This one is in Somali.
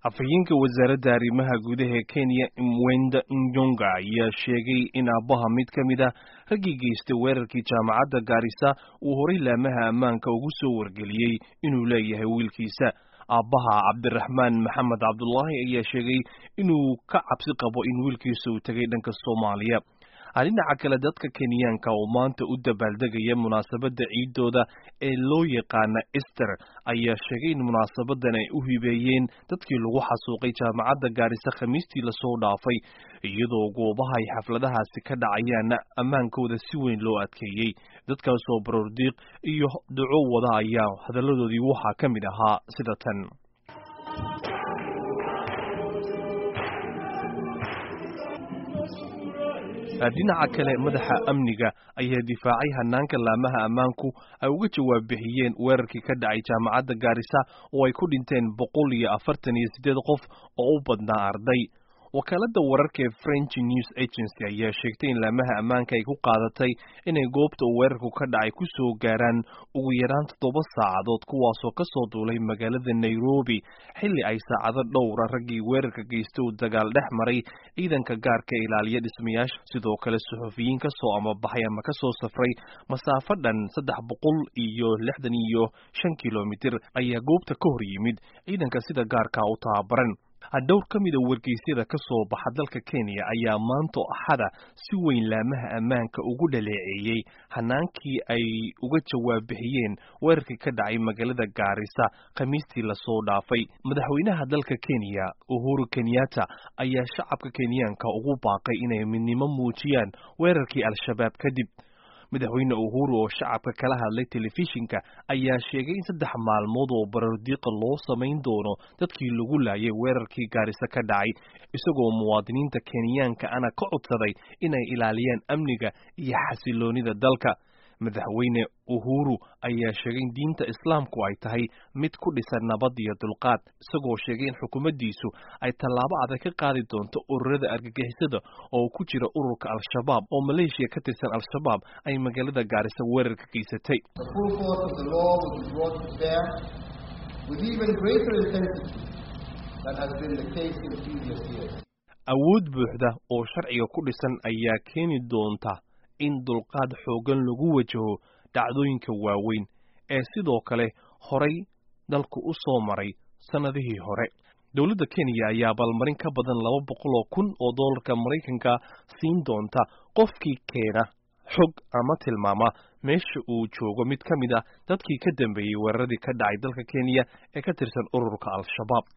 afhayeenka wasaaradda arrimaha gudaha ee kenya mwenda nyonga ayaa sheegay in aabbaha mid ka mid ah raggii geystay weerarkii jaamacadda gaarisa uu horay laamaha ammaanka ugu soo wargeliyey inuu leeyahay wiilkiisa aabbaha cabdiraxmaan maxamed cabdulaahi ayaa sheegay inuu ka cabsi qabo in wiilkiisa uu tegay dhanka soomaaliya dhinaca kale dadka kenyaanka oo maanta u dabaaldegaya munaasabadda ciidooda ee loo yaqaana ester ayaa sheegay in munaasabadan ay u hibeeyeen dadkii lagu xasuuqay jaamacadda gaarisa khamiistii lasoo dhaafay iyadoo goobaha ay xafladahaasi ka dhacayaanna ammaankooda si weyn loo adkeeyey dadkaasoo baroordiiq iyo duco wada ayaa hadalladoodii waxaa ka mid ahaa sida tan dhinaca kale madaxa amniga ayaa difaacay hanaanka laamaha ammaanku ay uga jawaab bixiyeen weerarkii ka dhacay jaamacadda gaarisa oo ay ku dhinteen boqol iyo afartan iyo siddeed qof oo u badnaa arday wakaaladda wararka ee french news agency ayaa sheegtay in laamaha ammaanka ay ku qaadatay inay goobta uu weerarku ka dhacay ku soo gaaraan ugu yaraan toddoba saacadood kuwaasoo ka soo duulay magaalada nairobi xilli ay saacado dhowra raggii weerarka geysta uu dagaal dhex maray ciidanka gaarka ilaaliya dhismayaasha sidoo kale suxufiyiin ka soo amabaxay ama ka soo safray masaafo dhan saddex boqol iyo lixdan iyo shan kilomitir ayaa goobta ka hor yimid ciidanka sida gaarka u tababaran dhowr ka mida wargeysyada ka soo baxa dalka kenya ayaa maanta axada si weyn laamaha ammaanka ugu dhaleeceeyey hanaankii ay uga jawaab bixiyeen weerarkii ka dhacay magaalada gaarisa khamiistii lasoo dhaafay madaxweynaha dalka kenya uhuru kenyatta ayaa shacabka kenyaanka ugu baaqay inay midnimo muujiyaan weerarkii al-shabaab kadib madaxweyne uhuru oo shacabka kala hadlay telefishinka ayaa sheegay in saddex maalmood oo barardiiqa loo samayn doono dadkii lagu laayay weerarkii gaarisa ka dhacay isagoo muwaadiniinta kenyaanka ana ka codsaday inay ilaaliyaan amniga iyo xasiloonida dalka madaxweyne uhuru ayaa sheegay in diinta islaamku ay tahay mid ku dhisan nabad iyo dulqaad isagoo sheegay in xukuumaddiisu ay tallaabo adag ka qaadi doonto ururada argagixisada oo ku jira ururka al-shabaab oo maleeshiya ka tirsan al-shabaab ay magaalada gaarisa weerar ka geysatay awood buuxda oo sharciga ku dhisan ayaa keeni doonta in dulqaad xooggan lagu wajaho dhacdooyinka waaweyn ee sidoo kale horay dalku u soo maray sannadihii hore dowladda kenya ayaa abaalmarin ka badan laba boqol oo kun oo dollarka maraykanka siin doonta qofkii keena xog ama tilmaama meesha uu joogo mid ka mid ah dadkii ka dambeeyey weeraradii ka dhacay dalka kenya ee ka tirsan ururka al-shabaab